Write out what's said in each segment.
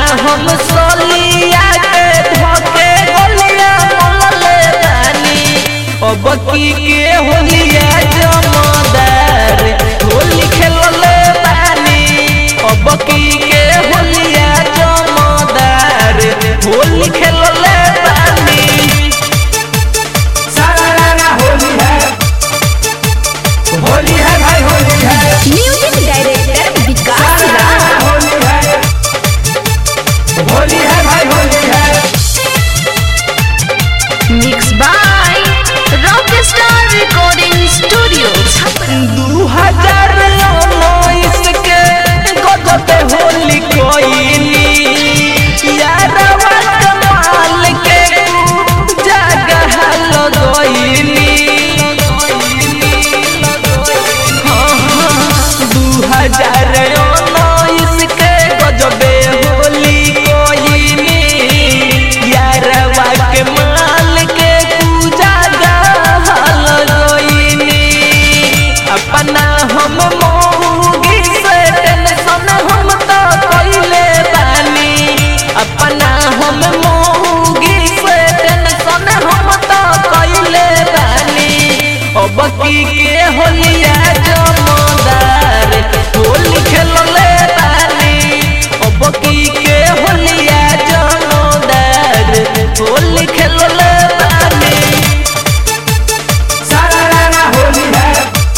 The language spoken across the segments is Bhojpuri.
हम सोलिया के धोके गोलिया मोलले बानी अब की के होलिया जमदार होली खेलले बानी अब की के होलिया जमदार होली खेलले बानी सारा होली है होली है भाई होली है म्यूजिक डायरेक्टर विकास राज सारा होली है होली है भाई होली है mix by rock star recording studio Chhapra दू हजार उन्नीस के गजबे होली कोइली यारवा कमाल के जगह लगोइली दू हजार उन्नीस के गजबे होली कोइली यारवा के माल के जगह लगोइली अपना हम मोगी से टेंशन हम तो कइले बानी अपना हम मोगी से टेंशन हम तो कइले बानी अब की के होलिया जमदार होली खेलले बानी अब की के होलिया जमदार होली खेलले बानी सारा होली है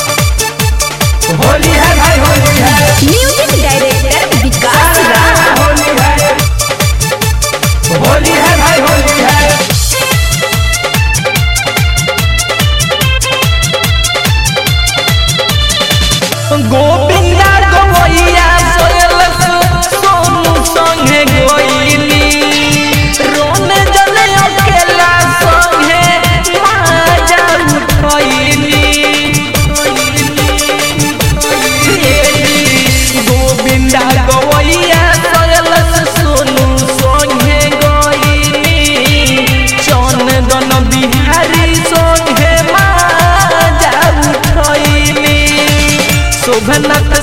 होली है भाई होली है म्यूजिक डायरेक्टर विकास राज सारा होली है होली है भाई होली है गोविंदा गवैया सोयल सोनू संगे गोइली रोने जने अकेला संगे माजा उठैली गोविंदा गवैया सोयल सोनू संगे गोइली चंदन बिहारी संगे माजा उठैली शोभनाथ